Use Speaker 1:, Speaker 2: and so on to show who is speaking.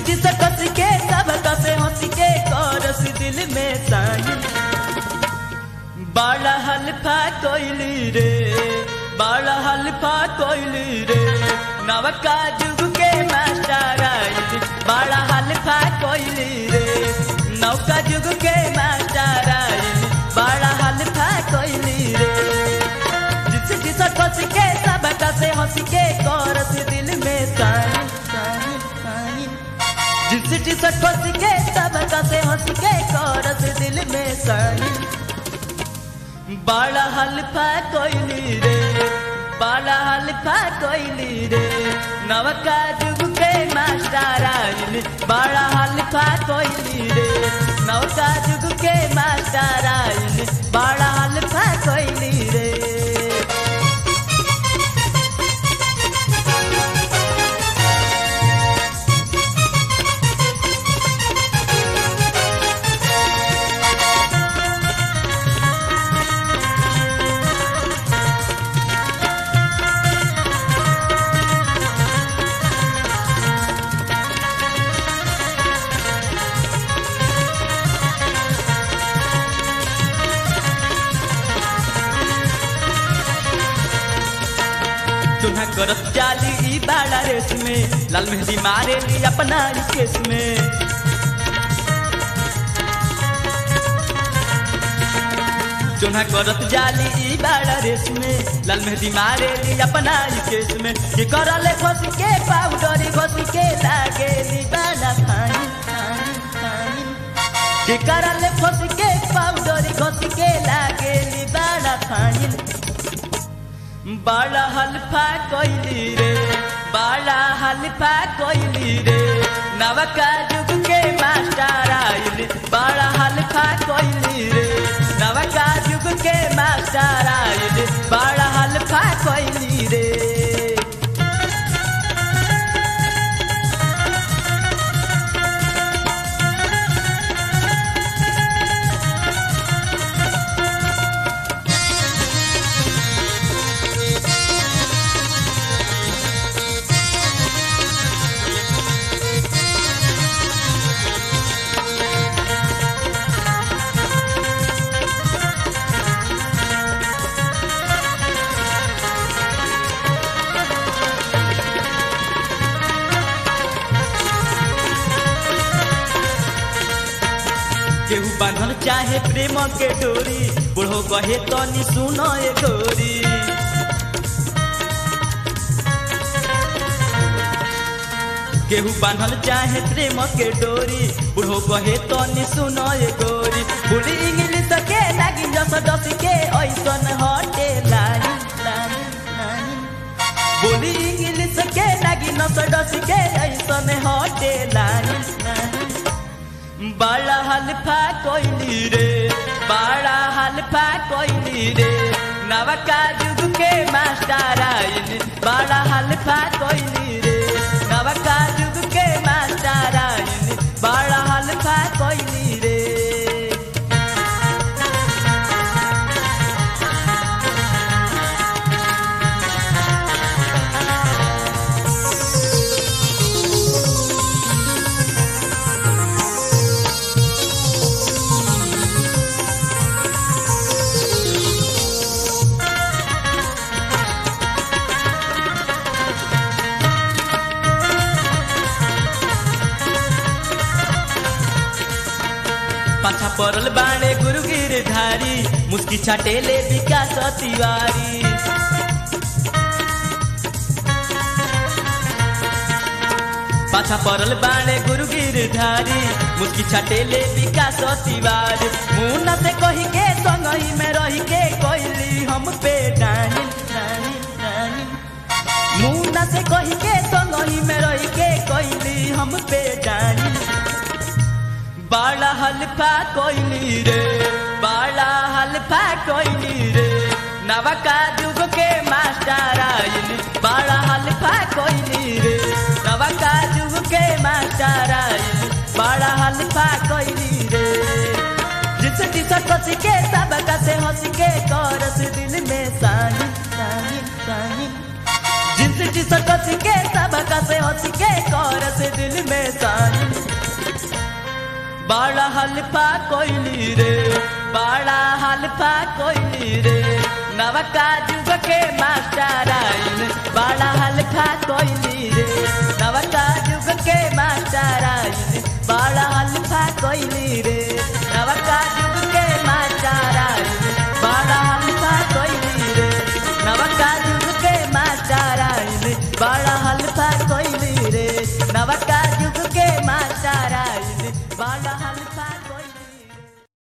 Speaker 1: जिसकी से कस के सब कसे हंस के करस दिल में साई बड़ा हल्फा कोइली रे बड़ा हल्फा कोइली रे नवका जुग के मास्टर आइल बड़ा हल्फा कोइली रे नौका जुग के मास्टर आइल बड़ा हल्फा कोइली रे जिस जिस कस के सब कसे हंस के करस दिल में साई साई साई जिस जिस कस के सब कसे हंस के करस दिल में साई बड़ा हल्फा कोइली रे बड़ा हल्फा कोइली रे नवका जुग के मास्टर आइल बड़ा हल्फा कोइली रे नवका जुग के मास्टर आइल बड़ा हल्फा कोइली रे चुना करत जाली ई बाड़ा रेस में लाल मेहंदी मारे ली अपना ई केस में चुना करत जाली ई बाड़ा रेस में लाल मेहंदी मारे ली अपना ई केस में कि करले घोस के पाउडर घोस के लागे ली बाड़ा फाइन फाइन फाइन कि करले घोस के पाउडर घोस के लागे ली बाड़ा फाइन बड़ा हल्फा कोइली रे बड़ा हल्फा कोइली रे नवका जुग के मास्टर आइल बड़ा हल्फा कोइली रे नवका जुग के मास्टर आइल बड़ा हल्फा कोइली रे केहू बांधल चाहे प्रेम के डोरी बुढ़ो कहे तो नि सुनो ए गोरी केहू बांधल चाहे प्रेम के डोरी बुढ़ो कहे तो नि सुनो ए गोरी बुढ़ी इंग्लिश के लागी जस दस के ऐसन हटे लाइन लाइन लाइन बोली इंग्लिश के लागी नस दस के ऐसन हटे लाइन लाइन बड़ा हल्फा कोइली रे बड़ा हल्फा कोइली रे नवका जुग के मास्टर आइल बड़ा हल्फा कोइली रे नवका जुग के मास्टर आइल बड़ा हल्फा कोइली रे पाछा पड़ल बाणे गुरु गिरधारी मुस्की छाटेले विकास तिवारी पाछा पड़ल बाणे गुरु गिरधारी मुस्की छाटेले विकास तिवारी मुन्ना से कही के संगही में रही के कोइली हम पे डानी डानी डानी मुन्ना से कही के संगही में रही के कोइली हम पे डानी बड़ा हल्फा कोइली रे बड़ा हल्फा कोइली रे नवका जुग के मास्टर आइल बड़ा हल्फा कोइली रे नवका जुग के मास्टर आइल बड़ा हल्फा कोइली रे जिस जिस कस के सब कसे हंस के करस दिल में सानी सानी सानी जिस सीटी सकत के सबका से हंस के कर से दिल में सानी बड़ा हल्फा कोइली रे बड़ा हल्फा कोइली रे नवका जुग के मास्टर आइन बड़ा हल्फा कोइली रे नवका जुग के मास्टर आइन बड़ा हल्फा कोइली रे